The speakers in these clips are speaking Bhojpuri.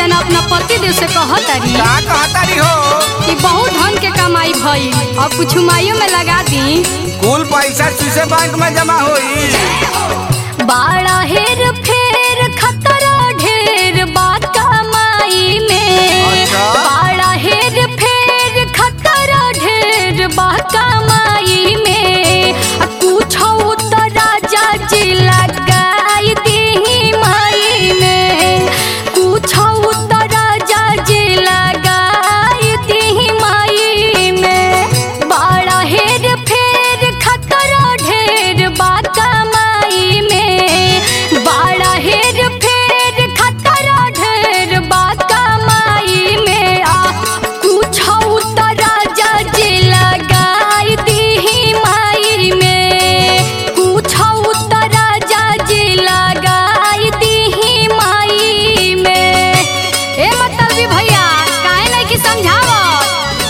जना अपना पति देव से कहतारी का कहतारी हो कि बहुत धन के कमाई भई और कुछ माइयों में लगा दी कुल पैसा शीशे बैंक में जमा होई बाड़ा हेर फेर खतरा ढेर बा कमाई में अच्छा। बाड़ा हेर फेर खतरा ढेर बा कमाई में आ कुछो तो राजा जी लगाई दी माई में कुछो तो राजा जी लगाई दी माई में बाड़ा हेर फेर खतरा ढेर बा कमाई में बाड़ा हेर फेर खतरा ढेर बा कमाई में आ कुछो तो राजा जी लगाई दी माई में कुछो तो राजा जी लगाई दी माई में ए मतलबी भैया काहे नहीं कि समझावत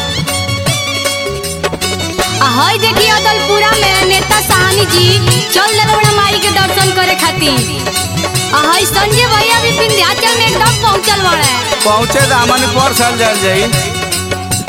आ हई देखी अदलपुरा में नेता साहनी जी चल दिल बड़ा माई के दर्शन करे खातिर आ हई संजय भैया भी विंध्याचल में एकदम पहुंचल बड़े पहुँचे दामन पर साल जल जाई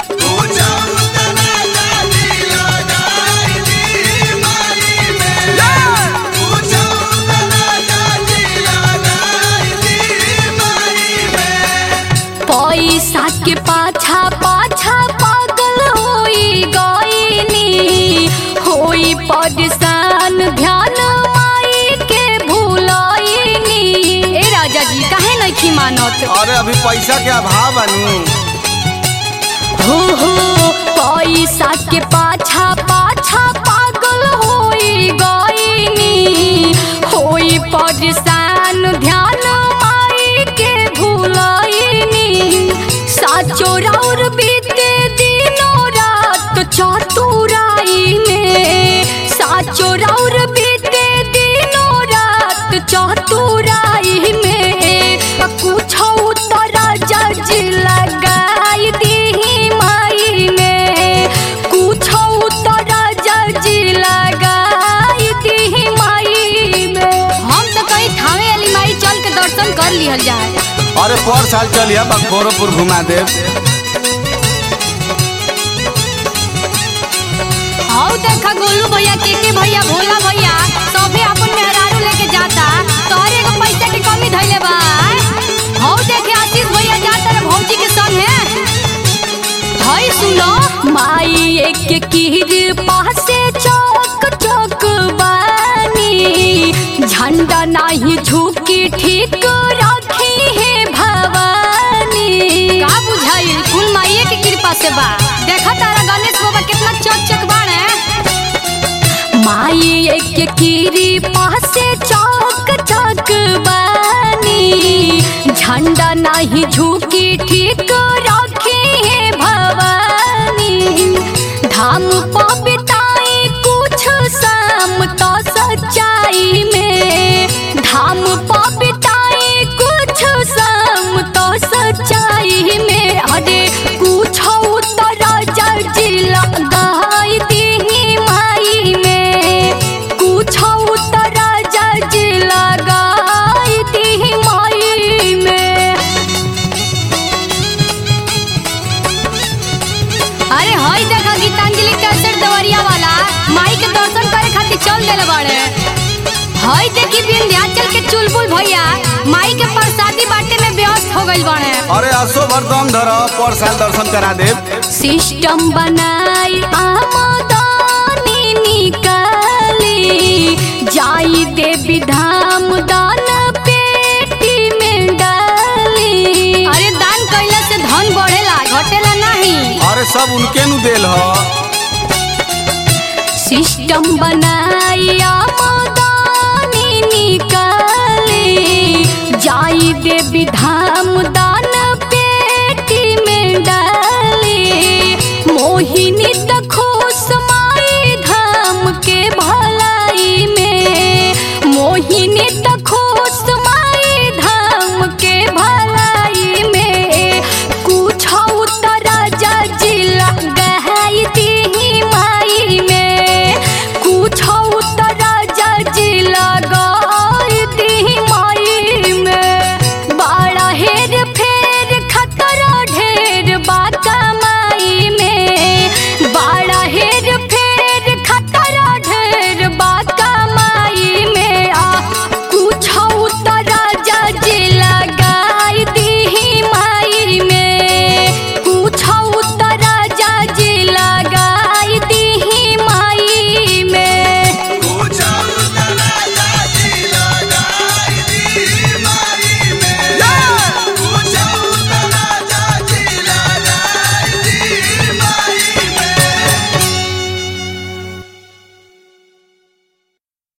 पैसा के पाछा पाछा पागल होई गईनी होई परेशान ध्यान माई के भूलईनी ए राजा जी काहे नहीं मानत अरे अभी पैसा के अभाव बनू हो हो पैसा के पाछा पाछा पागल होई गईनी होई परेशान ध्यान माई के भूलईनी साचो राउर बीते दिनों रात चतुराई में साचो राउर बीते दिनों रात चतुराई में कुछो तो राजा जी लगाई दी माई में कुछो तो राजा जी लगाई दी माई में हम तो कहीं थावे वाली माई चल के दर्शन कर लिहल जाए अरे पर साल चलिए बखोरोपुर घुमा देव हाउ देखा गोलू भैया के के भैया भोला भैया सभे अपन मेहरारू लेके जाता तोहरे एगो पैसा के कमी धइले बा हाउ देखे आशीष भैया जाता रे भौजी के संग है हई सुनो माई एक कीर पासे चौक चौक बानी झंडा नाही झुकी ठीक रखी है भवानी का बुझाई कुल माई के कृपा से बा देखा तारा गणेश बाबा कितना चक चक बाड़े माई एक कीरी पासे चौक चौक बानी झंडा नाही झुकी ठीक रखी है भवानी धाम पबिताई कुछ शाम तो सच्चाई में धाम पबिताई कुछ शाम तो सच्चाई में अरे कुछ तो राजा जी लगाई दी माई में कुछ तो राजा जी लगाई दी माई में अरे हई देखा गीतांजलि कैसेट दवरिया वाला माई के दर्शन करे खातिर चल देले बाड़े हई देखी विंध्याचल के चुलबुल भैया माई के प्रसादी बाटे में व्यस्त हो गइल बाड़े अरे असो भर दम धर पर साल दर्शन करा देव सिस्टम बनाई आमदनी निकाली जाई देवी धाम दान पेटी में डाली अरे दान कइला से धन बढ़ेला घटेला नहीं अरे सब उनके नु देल ह सिस्टम बनाई आमदनी निकाली जाई देवी धाम दान पेटी में डाली मोहिनी